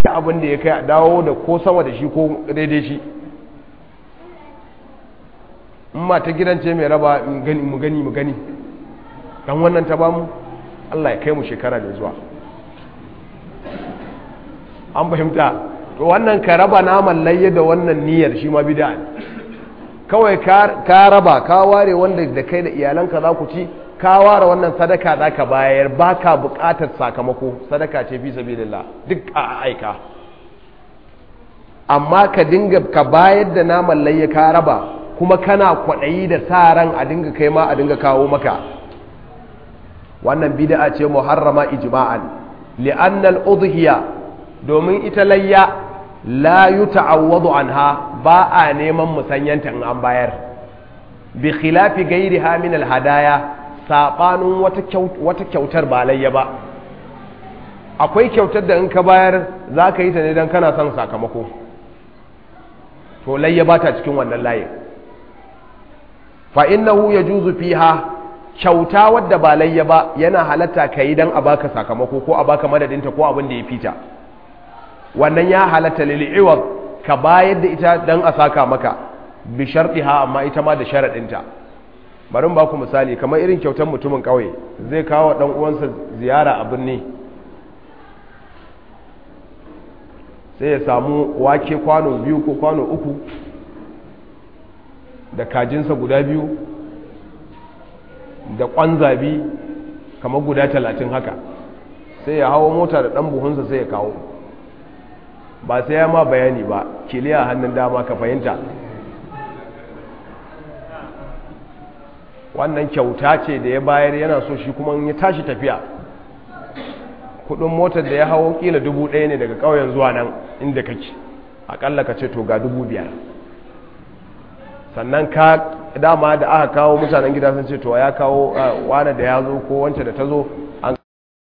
abin da ya kai a dawo da ko sama da shi ko daidai shi in ma ta gidan ce mai raba mu gani mu gani mu gani dan wannan ta bamu Allah ya kai mu shekara da zuwa an fahimta to wannan ka raba naman layya da wannan niyyar shi ma bid'a kawai ka raba ka ware wanda da kai da iyalanka za ku ci ka ware wannan sadaka za ka bayar ba ka buƙatar sakamako sadaka ce fi sabilillah duk a aika amma ka dinga ka bayar da naman layya ka raba kuma kana kwaɗayi da sa ran a dinga kai ma a dinga kawo maka wannan bid'a ce muharrama ijma'an li'annal udhiya domin ita layya la yuta'awwadu anha ba a neman musanyanta in an bayar bi khilafi gairiha min alhadaya sabanin wata kyautar ba layya ba akwai kyautar da in ka bayar za ka yi ta ne don kana son sakamako to layya ba ta cikin wannan layin fa innahu yajuzu fiha kyauta wadda ba layya ba yana halatta ka yi don a baka sakamako ko a baka madadinta ko abin da ya fita wannan ya halatta lil'iwad ka bayar da ita don a saka maka bi sharɗiha amma ita ma da sharaɗinta bari ba ku misali kamar irin kyautar mutumin ƙauye zai kawo ɗan uwansa ziyara a birni sai ya samu wake kwano biyu ko kwano uku da kajinsa guda biyu da ƙwanzabi kamar guda talatin haka sai ya hawo mota da ɗan buhunsa sai ya kawo ba sai ya ma bayani ba kiliya hannun dama ka fahimta wannan kyauta ce da ya bayar yana so shi kuma ya tashi tafiya kudin motar da ya hawo kila dubu ɗaya ne daga ƙauyen zuwa nan inda kake akalla ka ce to ga dubu biyar sannan ka dama da aka kawo mutanen gida sun ce to ya kawo wane da ya zo ko wance da ta zo